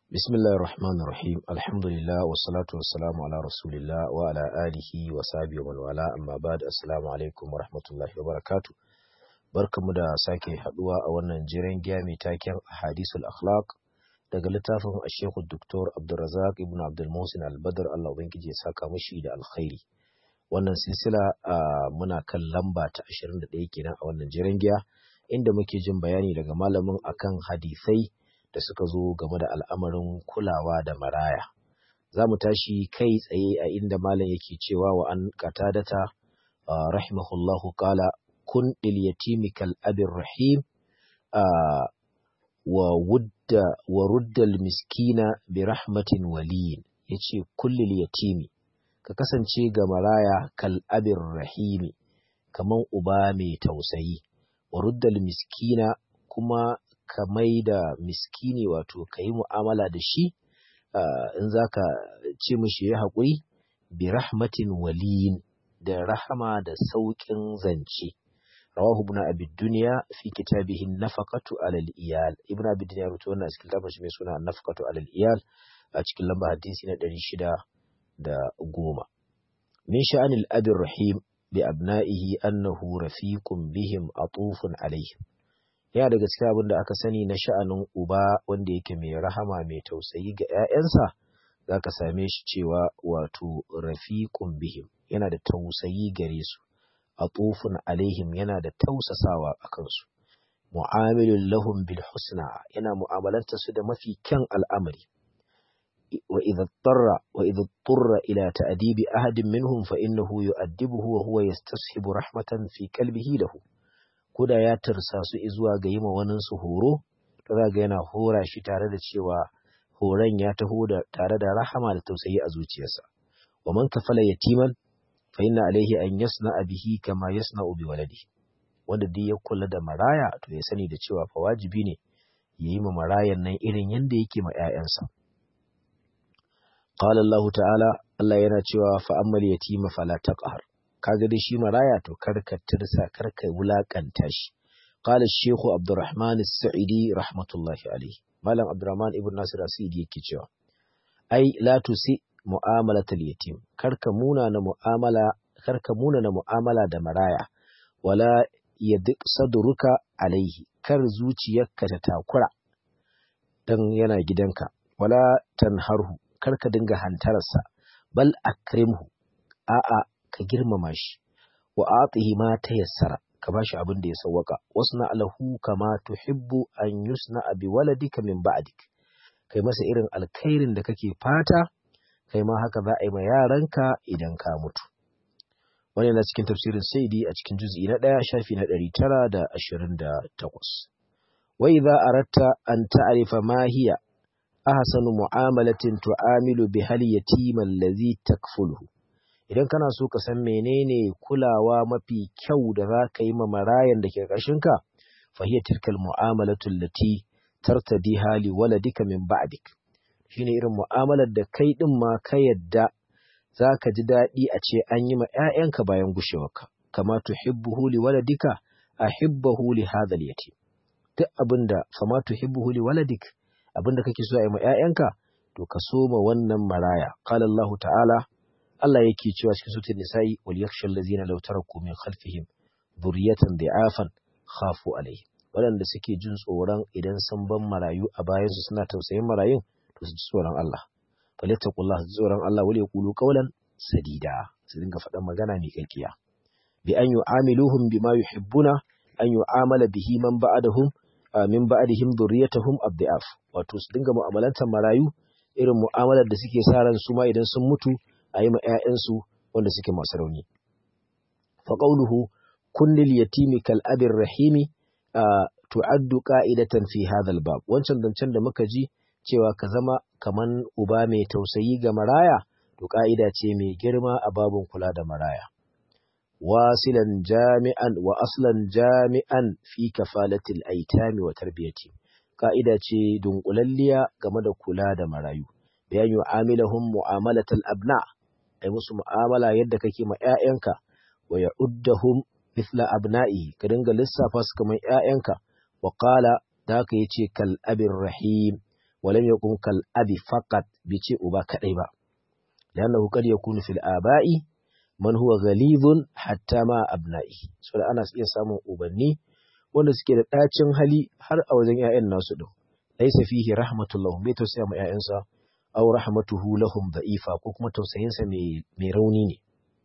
بسم الله الرحمن الرحيم الحمد لله والصلاة والسلام على رسول الله وعلى آله وصحبه ومن والاه أما بعد السلام عليكم ورحمة الله وبركاته barkamu da sake haduwa a wannan jiran giya mai taken hadisul akhlaq daga littafin Sheikh Dr. Abdulrazak ibn Abdul Muhsin Al-Badr Allah ubangiji ya saka mishi da alkhairi wannan silsila muna kan lamba ta 21 kenan a wannan jiran giya inda muke jin bayani daga malamin akan hadisai da suka zo game da al'amarin kulawa da maraya. Za mu tashi kai tsaye a inda malam yake cewa wa an katadata rahimahullahu kala kun yatimi kal abin rahim wa wudda wa ruddal miskina bi rahmatin waliyin yace kullil yatimi ka kasance ga maraya kal abin rahimi kaman uba mai tausayi wa ruddal miskina kuma ka mai da miskini wato ka yi mu'amala da shi in za ka ce mishi ya haƙuri bi rahmatin waliyin da rahama da sauƙin zance rawahu ibn abi dunya fi kitabihi nafaqatu alal iyal ibn abi dunya rubuta wannan cikin kitabin shi mai suna nafaqatu alal iyal a cikin lamba hadisi na 610 min sha'anil abir rahim bi abna'ihi annahu rafiqun bihim atufun alaihim yana daga cikin abin da aka sani na sha'anin uba wanda yake mai rahama mai tausayi ga 'ya'yansa za ka same shi cewa wato rafiqun bihim yana da tausayi gare su atufun alaihim yana da tausasawa a kansu mu'amilun lahum bil husna yana mu'amalanta su da mafi kyan al'amari wa idza tarra wa idza turra ila ta'dibi ahadin minhum fa innahu yu'addibuhu wa huwa yastashibu rahmatan fi qalbihi lahu koda ya tarsa su zuwa ga yi waninsu horo, to za ga yana hora shi tare da cewa horon ya taho da tare da rahama da tausayi a zuciyarsa. Wa man kafala yatiman fa inna alaihi an yasna bihi kama yasna bi waladi. Wanda duk ya kula da maraya to ya sani da cewa fa wajibi ne ya yi ma marayan nan irin yadda yake ma 'ya'yansa. Qala Allah ta'ala Allah yana cewa fa ammal yatima fala taqhar kaga dai shi maraya to karka tirsa karka wulakanta shi qala shaykh abdurrahman as-sa'idi rahmatullahi alayhi malam abdurrahman ibn nasir as-sa'idi yake cewa ai la tusi mu'amalat al-yatim karka muna na mu'amala karka muna na mu'amala da maraya wala yadik sadruka alaihi kar zuciyarka ta takura dan yana gidanka wala tanharhu karka dinga hantararsa bal akrimhu a'a ka girmama shi wa atihi ma tayassara ka bashi abin da ya sawwaka wasna alahu kama tuhibbu an yusna bi waladika min ba'dik kai masa irin alkhairin da kake fata kai ma haka za a yi ma yaranka idan ka mutu wannan na cikin tafsirin saidi a cikin juz'i na ɗaya shafi na ɗari tara da ashirin da takwas wa idza aratta an ta'rifa ma hiya ahsanu mu'amalatin tu'amilu bi hal yatima allazi takfuluhu idan kana so ka san menene kulawa mafi kyau da za ka yi ma marayan da ke ƙarshenka fahiyar tilkal mu'amalatul lati tartadi hali waladika min ba'dik shine irin mu'amalar da kai din ma ka yadda za ka ji daɗi a ce an yi ma 'ya'yanka bayan gushewarka kama tuhibbuhu li waladika ahibbahu li hadhal yatim duk abinda fama tuhibbuhu li waladik abinda kake so a yi ma 'ya'yanka to ka so ma wannan maraya qala Allah ta'ala Allah yake cewa cikin sutun nisa'i wal yakhshal ladzina law taraku min khalfihim dhurriyatan dha'afan khafu alayhi waɗanda suke jin tsoron idan sun ban marayu a bayan su suna tausayin marayun to su ji tsoron Allah falyattaqullah su tsoron Allah wal yaqulu qawlan sadida su dinga faɗan magana mai kalkiya bi an yu'amiluhum bima yuhibbuna an yu'amala bihi man ba'dahum min ba'dihim dhurriyyatuhum abda'af wato su dinga mu'amalantar marayu irin mu'amalar da suke sa ran su ma idan sun mutu a yi ma 'ya'yansu wanda suke masu rauni. Faƙauluhu kullil yatimi kal abin rahimi tu'addu ƙa'idatan fi hadhal bab wancan zancen da muka ji cewa ka zama kaman uba mai tausayi ga maraya to ƙa'ida ce mai girma a babun kula da maraya. Wasilan jami'an wa aslan jami'an fi kafalatil aitami wa tarbiyati ƙa'ida ce dunkulalliya game da kula da marayu. Bayan yu'amilahum mu'amalatal abna' ai musu mu'amala yadda kake ma ‘ya'yanka, wa ya uddahum mithla abna'i ka dinga lissafa su kamar ‘ya'yanka, wa qala da haka yace kal abin rahim walam yakun kal abi faqat bi ce uba kadai ba li'annahu qad yakunu fil aba'i man huwa ghalidun hatta ma abna'i saboda ana iya samun ubanni wanda suke da ɗacin hali har a wajen ‘ya'yan nasu ɗin, laisa fihi rahmatullah bai tausaya ma ‘ya'yansa, aw rahmatuhu lahum da'ifa ko kuma tausayinsa mai rauni ne.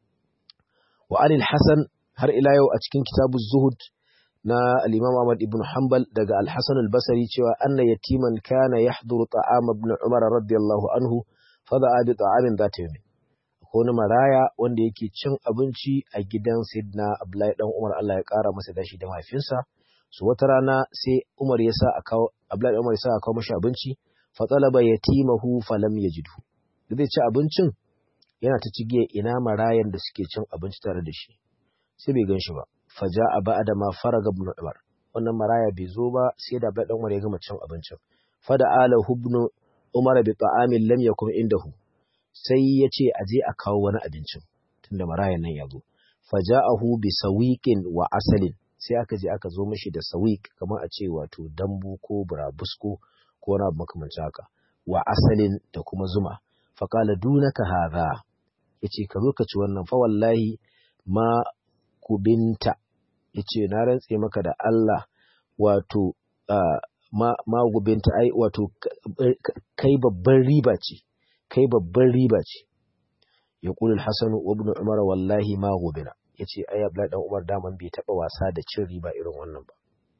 Wa anil Hasan har ila yau a cikin kitabu Zuhud na al-Imam Ahmad ibn Hanbal daga Al-Hasan al-Basri cewa anna yatiman kana yahduru ta'am ibn Umar radiyallahu anhu fa da'a bi ta'amin zata yawmin. Akwai wani maraya wanda yake cin abinci a gidan Sidna Abdullahi dan Umar Allah ya kara masa dashi da mahaifinsa. su wata rana sai Umar ya sa a kawo Abdullahi Umar ya sa a kawo mashi abinci fa talaba yatimahu falam yajidhu da zai ci abincin yana ta cigiya ina marayan da suke cin abinci tare da shi sai bai ganshi ba fa ja'a ba'da ma faraga ibn Umar wannan maraya bai zo ba sai da Abdullahi Umar ya gama cin abincin fa da ala ibn Umar bi ta'amin lam yakun indahu sai ya ce a je a kawo wani abincin tunda marayan nan ya zo fa ja'ahu bi sawiqin wa asalin sai aka je aka zo mashi da sawik kamar a ce wato dambu ko burabusko ko wani abu makamancin haka wa asalin da kuma zuma faƙala dunaka hadha yace ka zo ka ci wannan fa wallahi ma kubinta yace na rantse maka da Allah wato ma ma gubinta ai wato kai babban riba ce kai babban riba ce yaqulu al-hasan wa ibn umar wallahi ma gubina ya ce ai Abdullahi dan Umar daman bai taba wasa da cin riba irin wannan ba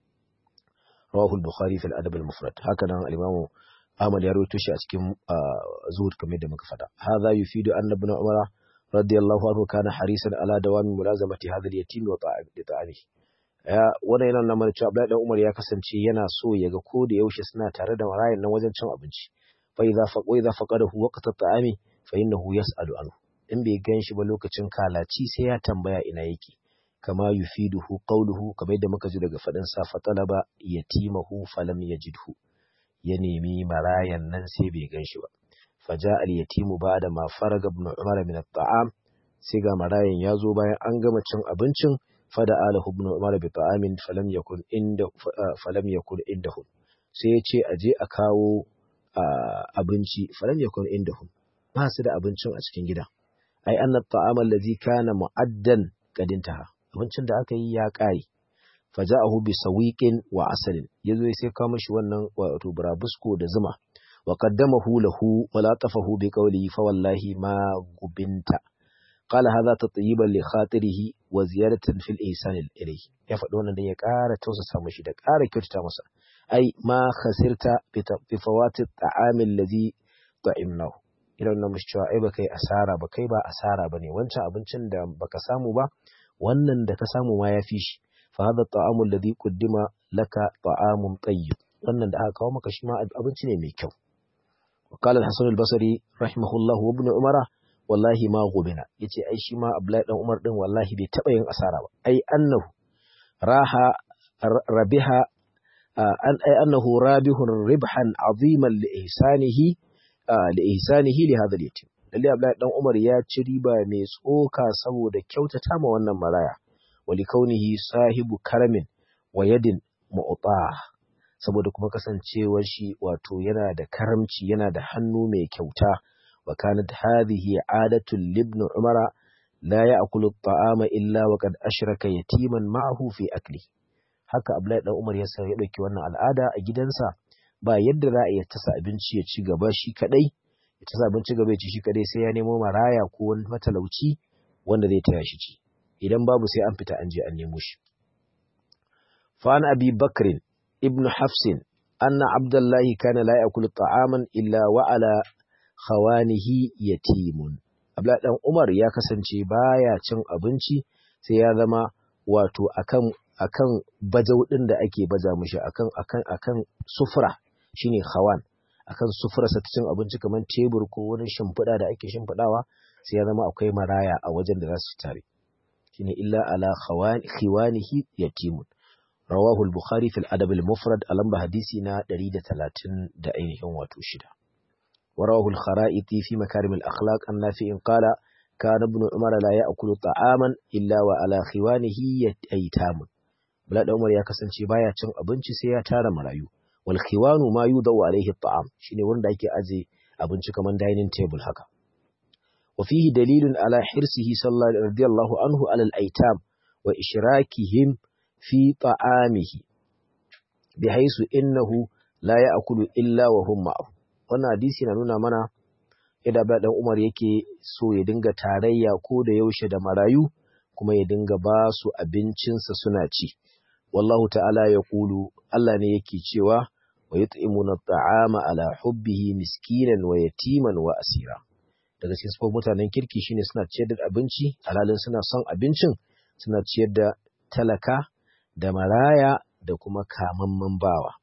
rawahu al-bukhari fil adab al-mufrad haka nan al-imamu Ahmad ya rawaito shi a cikin zuhud kamar da muka fada hadha yufidu anna ibn Umar radiyallahu anhu kana harisan ala dawami mulazamati hadha al-yatim wa ta'ami ya wannan yana nuna mana cewa Abdullahi dan Umar ya kasance yana so ya ga ko da yaushe suna tare da marayan nan wajen cin abinci fa idza faqa idza faqadahu waqta ta'ami fa innahu yas'alu anhu in bai gan shi ba lokacin kalaci sai ya tambaya ina yake kama yufiduhu qawluhu kamar yadda muka ji daga fadin sa fatalaba yatimahu falam yajidhu ya nemi marayan nan sai bai gan shi ba faja al yatimu ba'da ma faraga ibn umar min at-ta'am sai ga marayan ya zo bayan an gama cin abincin fada alahu ibn umar bi ta'amin falam yakun inda falam yakun indahu sai ya ce aje a kawo abinci falam yakun indahu ba su da abincin a cikin gida ai anna ta'ama allazi kana mu'addan qad intaha abincin da aka yi ya kare faja'ahu bi sawiqin wa asalin yazo sai ka mishi wannan wato burabusko da zuma wa qaddamahu lahu wa latafahu bi qawli fa wallahi ma gubinta qala hadha tatyiban li khatirihi wa ziyadatan fil ihsan ilayhi ya faɗi wannan dan ya ƙara tausasa mishi da ƙara kyautata masa ai ma khasirta bi fawati ta'amil ladhi ta'imnahu idan na mushi cewa ai ba kai asara ba kai ba asara bane wancan abincin da baka samu ba wannan da ka samu ma yafi shi fa hadha ta'amul ladhi quddima laka ta'amun tayyib wannan da aka kawo maka shi ma abinci ne mai kyau wa qala al-hasan al-basri rahimahullah wa ibn umara wallahi ma gubina yace ai shi ma abdullahi dan umar din wallahi bai taba yin asara ba ai annahu raha rabiha an ai annahu rabihun ribhan aziman li ihsanihi da ihsanihi li hadha al-yatim lalle Abdullahi dan Umar ya ci riba mai tsoka saboda kyautata ma wannan maraya wali kaunihi sahibu karamin wa yadin mu'ta saboda kuma kasancewar shi wato yana da karamci yana da hannu mai kyauta wa kanat hadhihi adatu libn umara la ya'kulu at-ta'ama illa wa qad ashraka yatiman ma'ahu fi akli haka Abdullahi dan Umar ya sa ya dauki wannan al'ada a gidansa ba yadda za a iya tasa abinci ya ci gaba shi kadai ya tasa abinci gaba ya ci shi kadai sai ya nemo maraya ko wani matalauci wanda zai taya shi ci idan babu sai an fita an je an nemo shi fa an abi bakrin ibnu hafsin anna abdullahi kana la yakulu ta'aman illa wa ala khawanihi yatimun abdullahi dan umar ya kasance baya cin abinci sai ya zama wato akan akan bajau din da ake baja mishi akan akan akan sufura shine khawan akan sufurarsa ta cin abinci kamar tebur ko wani shimfiɗa da ake shimfiɗawa sai ya zama akwai maraya a wajen da za su tare shine illa ala khiwanihi yatimun rawahu al-bukhari fil adab al-mufrad a lamba hadisi na 130 da ainihin wato shida wa rawahu al-kharaiti fi makarim al-akhlaq an-nafi'in qala kana ibn umar la ya'kulu ta'aman illa wa ala khiwanihi yatamun Bala Umar ya kasance baya cin abinci sai ya tara marayu wal khiwanu ma yudawu alaihi at'am shine wanda ake aje abinci kaman dining table haka wa fihi dalilun ala hirsihi sallallahu radiyallahu anhu ala al-aitam wa ishrakihim fi ta'amihi bihaisu innahu la ya'kulu illa wa hum ma'ahu wannan hadisi na nuna mana yadda Abdullahi dan Umar yake so ya dinga tarayya ko da yaushe da marayu kuma ya dinga ba su abincinsa suna ci wallahu ta'ala ya kulu Allah ne yake cewa wa yut'imuna at'ama ala hubbihi miskinan wa yatiman wa asira daga cikin sifofin mutanen kirki shine suna ciyar da abinci alhalin suna son abincin suna ciyar da talaka da maraya da kuma kamamman bawa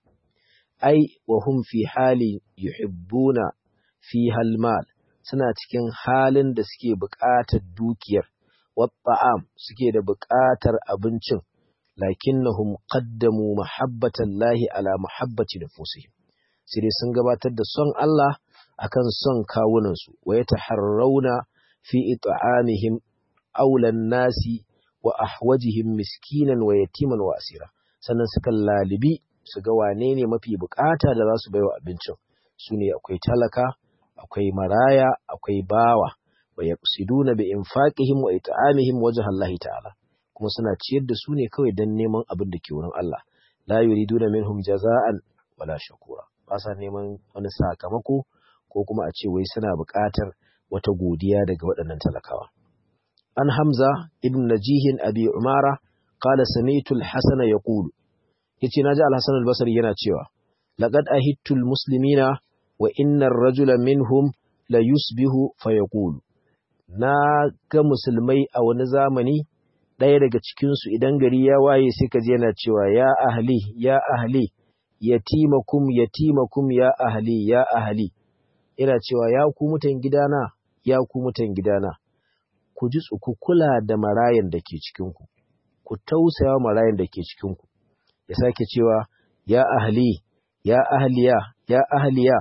ai wa hum fi hali yuhibbuna fi halmal suna cikin halin da suke buƙatar dukiyar watta'am suke da buƙatar abincin lakinnahum qaddamu mahabbatan lahi ala mahabbati nufusihim sai dai sun gabatar da son Allah akan son kawunansu wa yataharrauna fi it'amihim aulan nasi wa ahwajihim miskinan wa yatiman wa asira sannan suka lalibi su ga wane ne mafi bukata da za su baiwa abincin su ne akwai talaka akwai maraya akwai bawa wa yaqsiduna bi infaqihim wa it'amihim wajha Allah ta'ala kuma suna ciyar da su ne kawai dan neman abin da ke wurin Allah la yuriduna minhum jaza'an wala shakura ba sa neman wani sakamako ko kuma a ce wai suna buƙatar wata godiya daga waɗannan talakawa an hamza ibn najihin abi umara qala sami'tu al-hasan yaqulu yace naji al-hasan al-basri yana cewa laqad ahittu al-muslimina wa inna ar-rajula minhum la yusbihu fa yaqulu na ga musulmai a wani zamani ɗaya daga cikinsu idan gari ya waye sai ka je yana cewa ya ahli ya ahli yatimakum yatimakum ya ahli ya ahli yana cewa ya ku mutan gidana ya ku mutan gidana ku ji ku kula da marayan da ke cikinku ku tausaya marayan da ke cikinku ya sake cewa ya ahli ya ahliya ya ahliya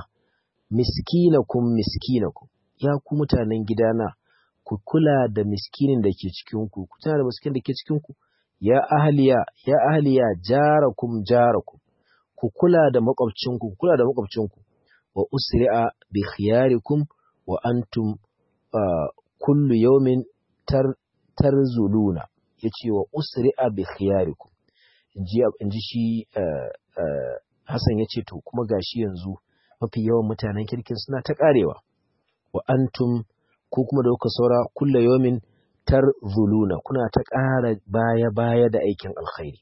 miskinakum miskinakum ya ku mutanen gidana ku kula da miskinin da ke cikinku ku tana da miskin da ke cikinku ya ahliya ya ahliya jarakum jarakum ku kula da makwabcinku ku kula da makwabcinku wa usri'a bi khiyarikum wa antum kullu yawmin tar tarzuluna yace wa usri'a bi khiyarikum inji inji shi Hassan yace to kuma gashi yanzu mafi yawan mutanen kirkin suna ta karewa wa antum ko kuma da kuka saura kulla yomin tarzuluna kuna ta ƙara baya baya da aikin alkhairi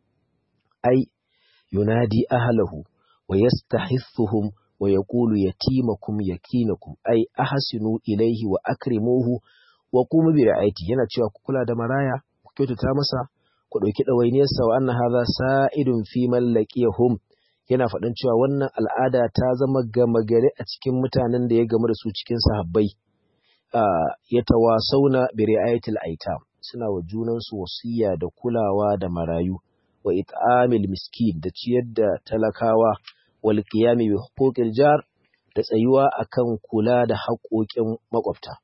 ai yunadi ahlahu wa yastahissuhum wa yaqulu yatimakum yakinakum ai ahsinu ilayhi wa akrimuhu wa qumu bi ra'ayati yana cewa ku kula da maraya ku kyautata masa ku dauki dawainiyarsa wa anna hadha sa'idun fi man laqiyahum yana faɗin cewa wannan al'ada ta zama gama gari a cikin mutanen da ya gamu da su cikin sahabbai ya tawasauna bi ri'ayatil aitam suna wa junansu wasiya da kulawa da marayu wa it'amil miskin da ciyar da talakawa wal qiyami bi huquqil jar da tsayuwa akan kula da haƙoƙin makwabta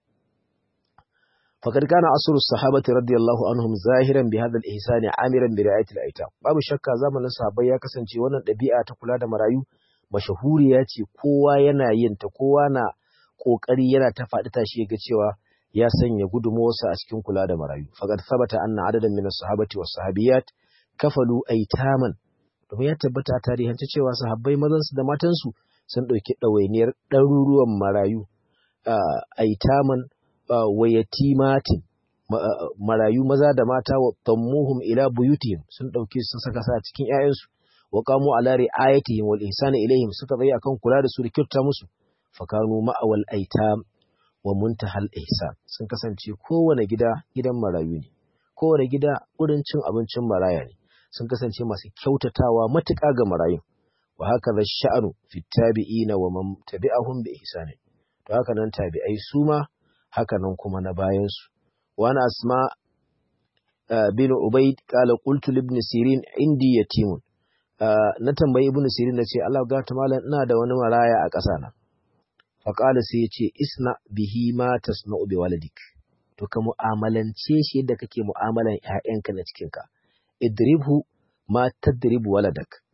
فقد كان أصل الصحابة رضي الله عنهم ظاهرا بهذا الإحسان عامرا برعاية الأيتام babu shakka zamanin sahabbai ya kasance wannan ɗabi'a ta kula da marayu mashahuriya ce kowa yana yin ta kowa na kokari yana ta faɗi tashi ga cewa ya sanya gudunmawarsa a cikin kula da marayu faqad thabata anna adadan min as-sahabati was-sahabiyat kafalu aitaman domin ya tabbata a tarihance cewa sahabbai mazansu da matansu sun ɗauki ɗawainiyar ɗaruruwan marayu aitaman wa yatimatin marayu maza da mata wa tammuhum ila buyutihim sun dauke sun saka sa cikin ƴaƴansu wa qamu ala ri'ayatihim wal ihsani ilayhim suka tsaya akan kula da su da kyauta musu fakanu ma'awal aitam wa muntahal ihsan sun kasance kowane gida gidan marayu ne kowane gida wurin cin abincin maraya ne sun kasance masu kyautatawa matuƙa ga marayun wa haka da sha'anu fi tabi'ina wa man tabi'ahum bi ihsani to haka nan tabi'ai su ma haka nan kuma na bayansu. Wani asma bin Ubaid kala qultu ibn Sirin indi yatimun. Na tambayi ibn Sirin na ce Allah ga ta malam ina da wani maraya a ƙasa na. Fa qala sai ya ce isna bihi ma tasna'u bi waladik. To ka mu'amalance shi yadda kake mu'amalan ƴaƴanka na cikin ka. Idribhu ma tadribu waladak.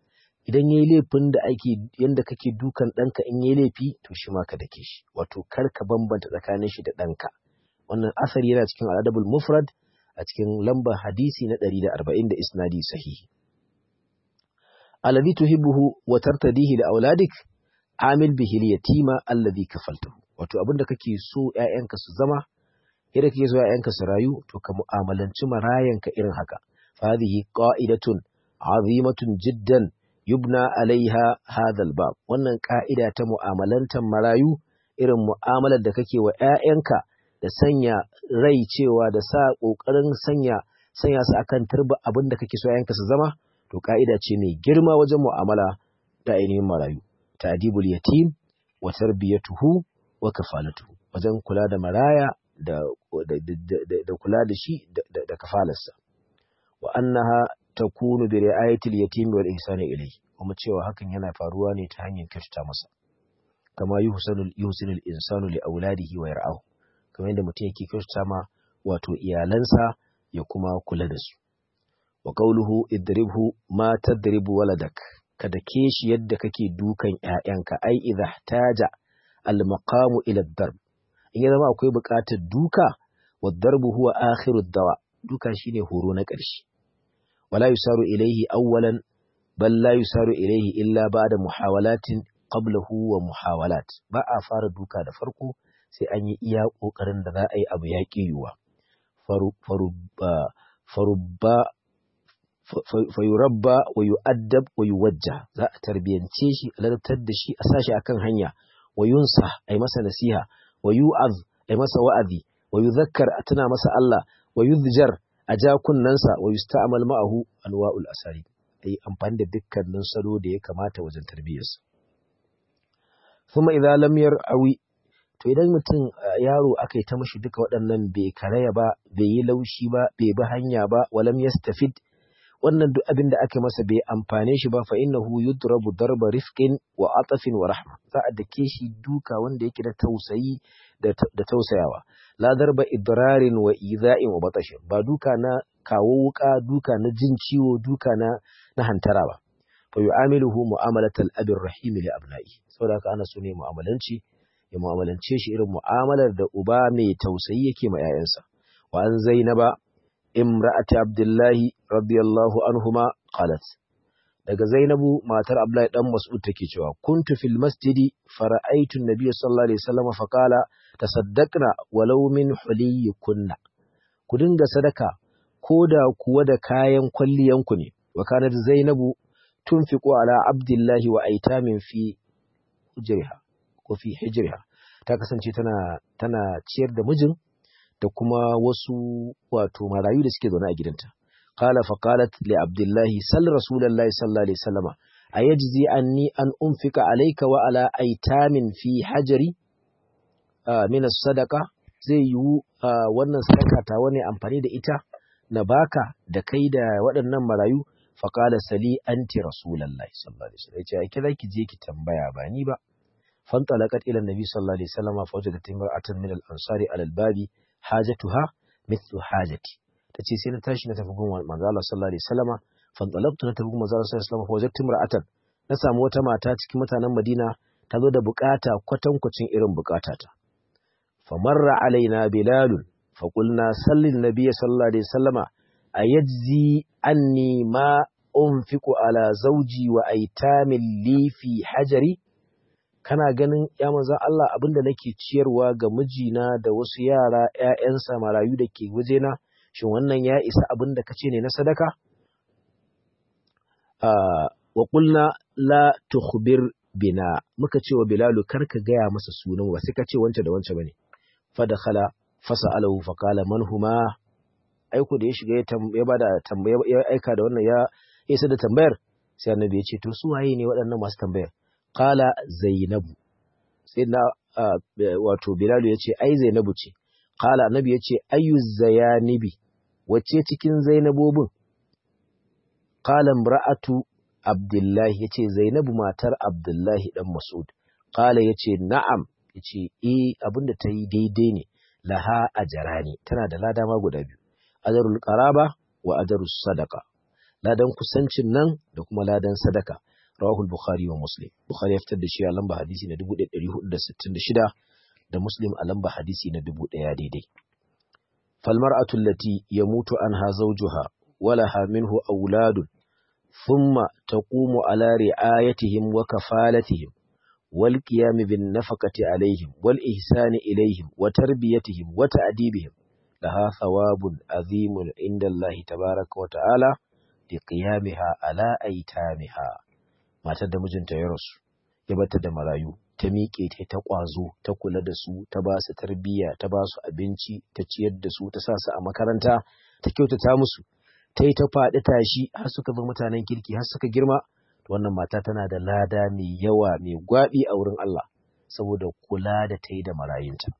idan yayi laifin da ake yanda kake dukan ɗanka in yayi laifi to shi ma ka dake shi wato kar ka bambanta tsakanin shi da ɗanka wannan asari yana cikin al'adabul mufrad a cikin lambar hadisi na 140 da isnadi sahihi alladhi tuhibbuhu wa tartadihi li auladik amil bihi al-yatima alladhi kafaltahu wato abinda kake so ƴaƴanka su zama idan kake so ƴaƴanka su rayu to ka mu'amalanci marayanka irin haka hadhihi qa'idatun azimatun jiddan yubna alaiha hadha al-bab wannan ka'ida ta mu'amalantar marayu irin mu'amalar da kake wa ƴaƴanka da sanya rai cewa da sa kokarin sanya sanya su akan turba abinda kake so ƴaƴanka su zama to ka'ida ce mai girma wajen mu'amala ta ainihin marayu ta'dibul yatim wa tarbiyatuhu wa kafalatuhu wajen kula da maraya da da kula da shi da kafalarsa wa annaha takunu bi ri'ayatil yatim wal ihsani ilayhi kuma cewa hakan yana faruwa ne ta hanyar kyautata masa kama yuhsanu yuhsinu insanu li auladihi wa yar'ahu kamar yadda mutum yake kyautata ma wato iyalansa ya kuma kula da su wa qawluhu idribhu ma tadribu waladak kada ke shi yadda kake dukan ƴaƴanka ai idza taja al maqamu ila darb in ya zama akwai buƙatar duka wa darbu huwa akhiru dawa duka shine horo na ƙarshe wala yusaru ilaihi awwalan bal la yusaru ilaihi illa ba'da muhawalatin qablahu wa muhawalat ba a fara duka da farko sai an yi iya kokarin da za a yi abu ya yiwuwa farubba fayurabba wa yu'addab wa yuwajja za a tarbiyance shi a ladabtar da shi a sashi akan hanya wa yunsa ai masa nasiha wa yu'az ai masa wa'azi wa yuzakkar a tuna masa Allah wa yuzjar a ja kunnansa wa yusta'mal ma'ahu anwa'ul asari ai amfani da dukkanin salo da ya kamata wajen tarbiyyarsa kuma idan lam yar'awi to idan mutum yaro aka yi ta mashi duka waɗannan bai karaya ba bai yi laushi ba bai bi hanya ba walam yastafid wannan duk abin da aka masa bai amfane shi ba fa innahu yudrabu darba rifqin wa atafin wa rahma za a dake shi duka wanda yake da tausayi da tausayawa la darba idrarin wa iza'in wa batashin ba duka na kawo wuka duka na jin ciwo duka na na hantara ba fa yu'amiluhu mu'amalatal abir rahim li abna'i saboda haka ana so ne mu'amalanci ya mu'amalance shi irin mu'amalar da uba mai tausayi yake ma 'ya'yansa wa an zainaba imra'ati abdullahi radiyallahu anhuma qalat daga zainabu matar abdullahi dan mas'ud take cewa kuntu fil masjidi fara'aytu an-nabiy sallallahu alaihi wasallam fa qala tasaddaqna walau min huliyikunna ku dinga sadaka koda kuwa da kayan kwalliyanku ne wa kanat zainabu tunfiqu ala abdullahi wa aitamin fi hujriha ko fi hijriha ta kasance tana tana ciyar da mijin da kuma wasu wato marayu da suke zaune a gidanta qala fa qalat li abdullahi sal rasulullahi sallallahu alaihi wasallama ayajzi anni an unfika alayka wa ala aitamin fi hajari min as-sadaqa zai yiwu wannan sadaka ta wani amfani da ita na baka da kai da waɗannan marayu fa qala sali anti rasulullahi sallallahu alaihi wasallam yace ai kira ki je ki tambaya ba ni ba فانطلقت إلى النبي صلى الله عليه وسلم فوجدت امرأة من الأنصار على الباب حاجتها مثل حاجتي tace sai na tashi na tafi gun manzo Allah sallallahu alaihi wasallama fantalabtu na tafi gun manzo Allah sallallahu alaihi wasallama fa wajadtu imra'atan na samu wata mata cikin mutanen Madina ta zo da bukata kwatankwacin irin bukatata fa marra alaina bilal fa qulna sallin nabiy sallallahu alaihi wasallama ayajzi anni ma unfiqu ala zawji wa aitamin li fi hajari kana ganin ya manzo Allah abinda nake ciyarwa ga mijina da wasu yara ƴaƴansa marayu da ke wajena shin wannan ya isa abinda kace ne na sadaka wa qulna la tukhbir bina muka ce wa bilalu karka gaya masa sunan ba sai ka ce wance da wance bane fa dakhala fasalahu fa qala man huma aiko da ya shiga ya bada tambaya ya aika da wannan ya isa da tambayar sai annabi ya ce to su waye ne waɗannan masu tambayar Kala Zainabu, sai na wato Bilalu ya ce, Ai, Zainabu ce, Kala Annabi ya ce, Ayu Zayanibi, wacce cikin Zainabobin? Kala Mra'atu Abdullahi ya ce, Zainabu matar Abdullahi ɗan Masud. Kala ya ce, Na'am, ya ce, E, abinda ta yi daidai ne, laha a jarani, tana da lada ma guda biyu, adarul ƙaraba wa adarul sadaka, ladan kusancin nan da kuma ladan sadaka. rawahu al-bukhari wa muslim bukhari ya fitar da shi a lamba hadisi na 1466 da muslim a lamba hadisi na 1000 daidai fal mar'atu allati yamutu anha zawjuha walaha minhu auladun thumma taqumu ala ri'ayatihim wa kafalatihim wal qiyam bin nafaqati alaihim wal ihsani ilaihim wa tarbiyatihim wa ta'dibihim laha thawabun azimun inda Allah tabaaraka wa ta'ala li qiyamiha ala aitamiha matar da mijinta ya rasu ya bata da marayu ta miƙe ta ta ƙwazo ta kula da su ta ba su tarbiyya ta ba su abinci ta ciyar da su ta sa su a makaranta ta kyautata musu ta yi ta faɗi tashi har suka zama mutanen kirki har suka girma wannan mata tana da lada mai yawa mai gwaɓi a wurin Allah saboda kula da ta yi da marayunta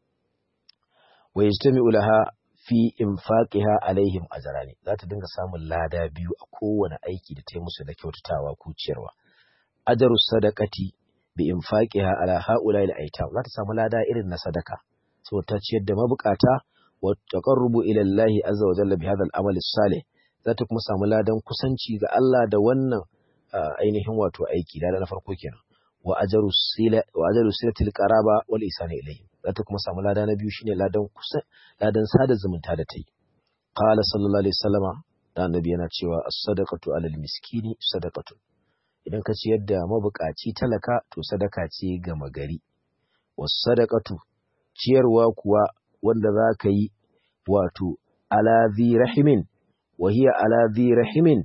wa yajtami'u laha fi infaqiha alaihim ajrani za ta dinga samun lada biyu a kowane aiki da ta yi musu da kyautatawa ko ciyarwa ajaru sadaqati bi infaqiha ala haula al aitam za ta samu lada irin na sadaka so ta ciyar da mabukata wa taqarrubu ila Allah azza wa jalla bi hadha al amal salih za ta kuma samu ladan kusanci ga Allah da wannan ainihin wato aiki lada na farko kenan wa ajaru sila wa ajaru silatil qaraba wal ihsan ilayhim za ta kuma samu lada na biyu shine ladan kusa ladan sada zumunta da ta yi qala sallallahu alaihi wasallama da annabi yana cewa as-sadaqatu alal miskini sadaqatu idan ka ciyar da mabukaci talaka to sadaka ce ga magari was sadaqatu ciyarwa kuwa wanda za ka yi wato ala zi rahimin wa hiya ala zi rahimin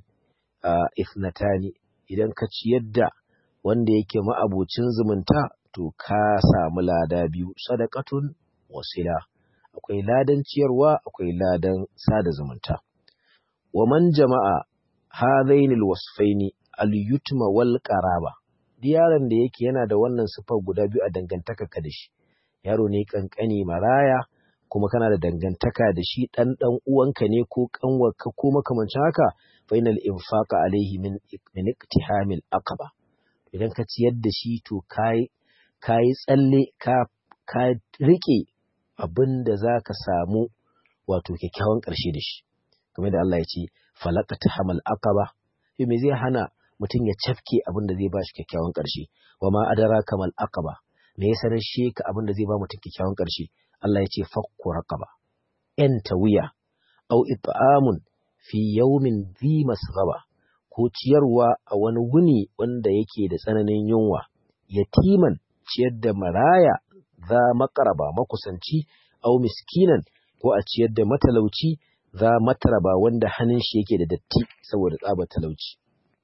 ithnatani idan ka ciyar da wanda yake ma'abucin zumunta to ka samu lada biyu sadaqatun wasila akwai ladan ciyarwa akwai ladan sada zumunta wa man jama'a hadainil wasfaini al-yutma wal qaraba yaron da yake yana da wannan sifar guda biyu a dangantaka ka da shi yaro ne kankani maraya kuma kana da dangantaka da shi dan dan uwanka ne ko kanwarka ko makamancin haka fa inal infaqa alaihi min min iktihamil aqaba idan ka ciyar da shi to kai kai tsalle ka ka rike abinda zaka samu wato kyakkyawan ƙarshe da shi kamar da Allah ya ce falaqata hamal aqaba to me zai hana mutum ya cafke abin da zai ba shi kyakkyawan ƙarshe wa ma adara kamal aqaba me ya sanar shi ka abin da zai ba mutum kyakkyawan ƙarshe Allah ya ce fakku raqaba yan tawiya aw it'amun fi yawmin dhi masghaba ko ciyarwa a wani wuni wanda yake da tsananin yunwa yatiman ciyar da maraya za makaraba makusanci aw miskinan ko a ciyar da matalauci za mataraba wanda hannun shi yake da datti saboda tsabar talauci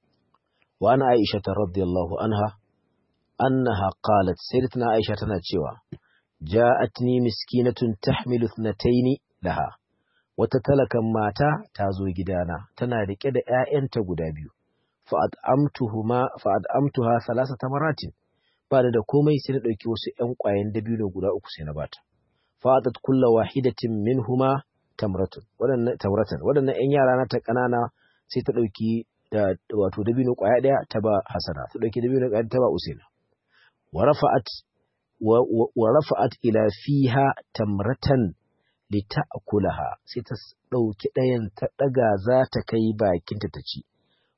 wa ana aisha ta radiyallahu anha annaha qalat sayyidatuna aisha tana cewa ja'atni miskinatun tahmilu ithnatayn laha wata talakan mata ta zo gidana tana rike da ƴaƴanta guda biyu fa at'amtuhuma fa at'amtuha thalathata maratin ba da komai sai na dauki wasu ƴan ƙwayen dabino guda uku sai na bata fa atat kullu wahidatin minhuma tamratun wadannan tamratan wadannan ƴan yara na ta kanana sai ta dauki da wato dabino ƙwaya ɗaya ta ba hasana ta dauki dabino ƙwaya ta ba usaina wa rafa'at wa rafa'at ila fiha tamratan lita'kulaha sai ta dauki ɗayan ta daga za ta kai bakinta ta ci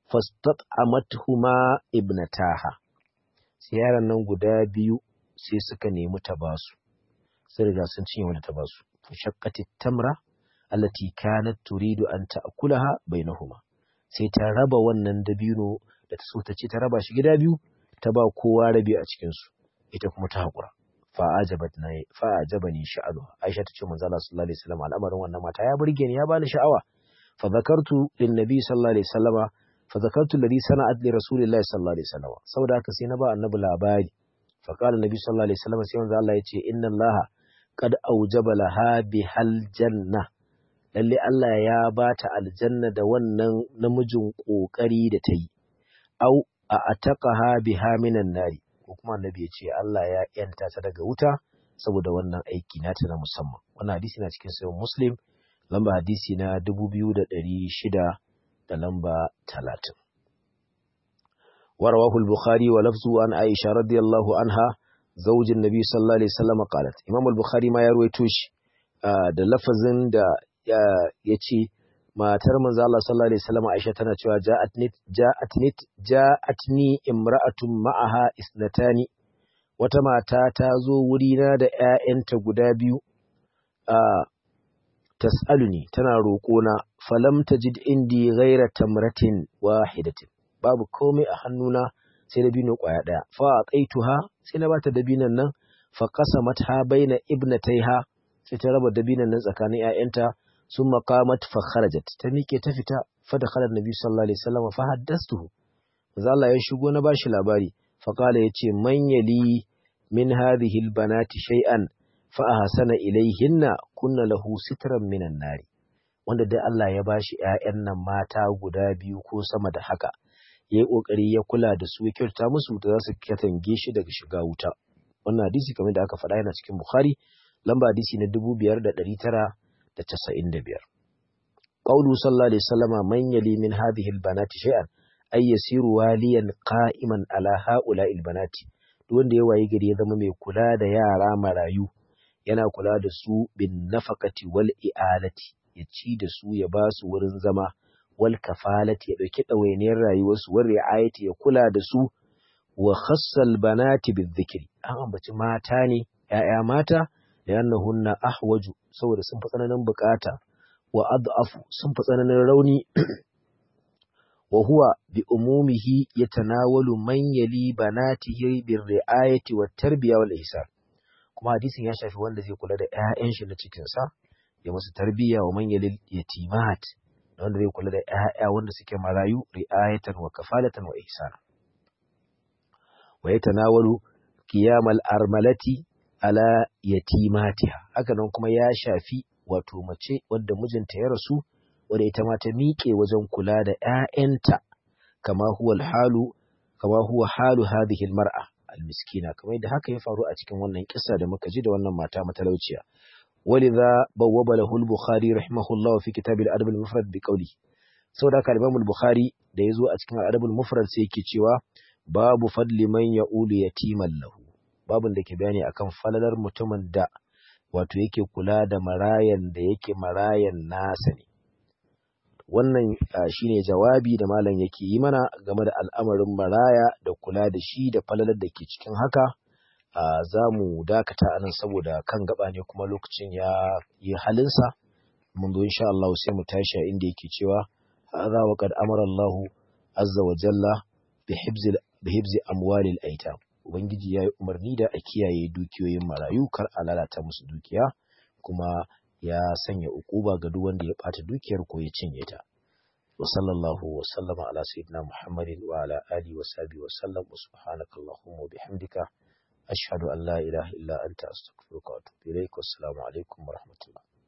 fastat'amathuma ibnataha sai yaran nan guda biyu sai suka nemi ta basu sai riga sun cinye wanda ta basu fashaqqati tamra allati kanat turidu an ta'kulaha bainahuma sai ta raba wannan dabino da ta so ta ci ta raba shi gida biyu ta ba kowa rabi a cikin su ita kuma ta hakura fa ajabatni fa ajabani sha'alu Aisha ta ce manzo Allah sallallahu alaihi wasallam al'amarin wannan mata ya burge ni ya bani sha'awa fa zakartu lin nabi sallallahu alaihi wasallama fa zakartu alladhi sana'at li rasulillahi sallallahu alaihi wasallam saboda haka sai na ba annabi labari fa qala nabi sallallahu alaihi wasallam sai manzo Allah ya ce inna Allah qad aujaba laha bihal janna lalle Allah ya bata aljanna da wannan namijin kokari da ta yi au a ataqaha biha minan nari ko kuma annabi ya ce Allah ya yanta ta daga wuta saboda wannan aiki nata na musamman wannan hadisi na cikin sahih muslim lamba hadisi na 2600 da lamba 30 ورواه البخاري ولفظه عن عائشة رضي الله عنها زوج النبي صلى الله عليه وسلم قالت إمام البخاري ما يروي توش da lafazin da ya ce matar manzo Allah sallallahu alaihi wasallam Aisha tana cewa ja'atni ja'atni ja'atni imra'atun ma'aha isnatani wata mata ta zo wurina da ƴaƴanta guda biyu a tas'aluni tana roƙona falam tajid indi ghaira tamratin wahidatin babu komai a hannuna sai dabino ƙwaya ɗaya fa aqaituha sai na bata dabinan nan fa qasamatha baina ibnataiha sai ta raba dabinan nan tsakanin ƴaƴanta summa qamat fa kharajat ta miƙe ta fita fa dakhala annabi sallallahu alaihi wasallam fa haddastuhu manzo Allah ya shigo na bashi labari fa qala yace man yali min hadhihi albanati shay'an fa ahsana ilayhinna kunna lahu sitran minan nari wanda dai Allah ya bashi ƴaƴan nan mata guda biyu ko sama da haka yayi kokari ya kula da su ya kyauta musu da za su katange shi daga shiga wuta wannan hadisi kamar da aka faɗa yana cikin Bukhari lamba hadisi na 5995 qawlu sallallahu alaihi wasallama man yali min hadhihi albanati shay'an ay yasiru waliyan qa'iman ala ha'ula'i albanati duk wanda ya wayi gari ya zama mai kula da yara marayu yana kula da su bin nafaqati wal i'alati ya ci da su ya ba su wurin zama wal kafalati ya dauki ɗawainiyar rayuwarsu wal ri'ayati ya kula da su wa khassal banati bizikri an ambaci mata ne ‘ya'ya mata da yannahunna ahwaju saboda sun fi tsananin bukata wa ad'afu sun fi tsananin rauni wa huwa bi umumihi yatanawalu man yali banatihi bir ri'ayati wat tarbiya wal ihsan kuma hadisin ya shafi wanda zai kula da ‘ya'yan shi na cikin sa ya musu tarbiya wa man yali yatimat wanda zai kula da ‘ya'ya wanda suke marayu ri'ayatan wa kafalatan wa ihsana wa yatanawalu qiyamal armalati ala yatimatiha haka nan kuma ya shafi wato mace wadda mijinta ya rasu wadda ita ma ta miƙe wajen kula da ƴaƴanta kama huwa halu kama huwa halu hadhihi almar'a almiskina kamar da haka ya faru a cikin wannan kissa da muka ji da wannan mata matalauciya ولذا بوب له البخاري رحمه الله في كتاب الأدب المفرد بقوله saboda haka Imam al-Bukhari da yazo a cikin Al-Adab al-Mufrad sai yake cewa babu fadli man ya'ulu yatiman lahu babun da ke bayani akan falalar mutumin da wato yake kula da marayan da yake marayan nasa ne wannan shine jawabi da malam yake yi mana game da al'amarin maraya da kula da shi da falalar da ke cikin haka za mu dakata anan saboda kan gaba ne kuma lokacin ya yi halinsa mun zo insha Allah sai mu tashi a inda yake cewa hadha wa qad amara Allah azza wa jalla bi hibzi bi hibzi amwalil aitam ubangiji ya yi umarni da a kiyaye dukiyoyin marayu kar a lalata musu dukiya kuma ya sanya ukuba ga duk wanda ya bata dukiyar ko ya cinye ta wa sallallahu wa sallama ala sayyidina muhammadin wa ala alihi wa sahbihi wa sallam wa subhanaka allahumma wa bihamdika ashhadu an la ilaha illa anta astaghfiruka wa atubu ilaik wassalamu alaikum wa rahmatullah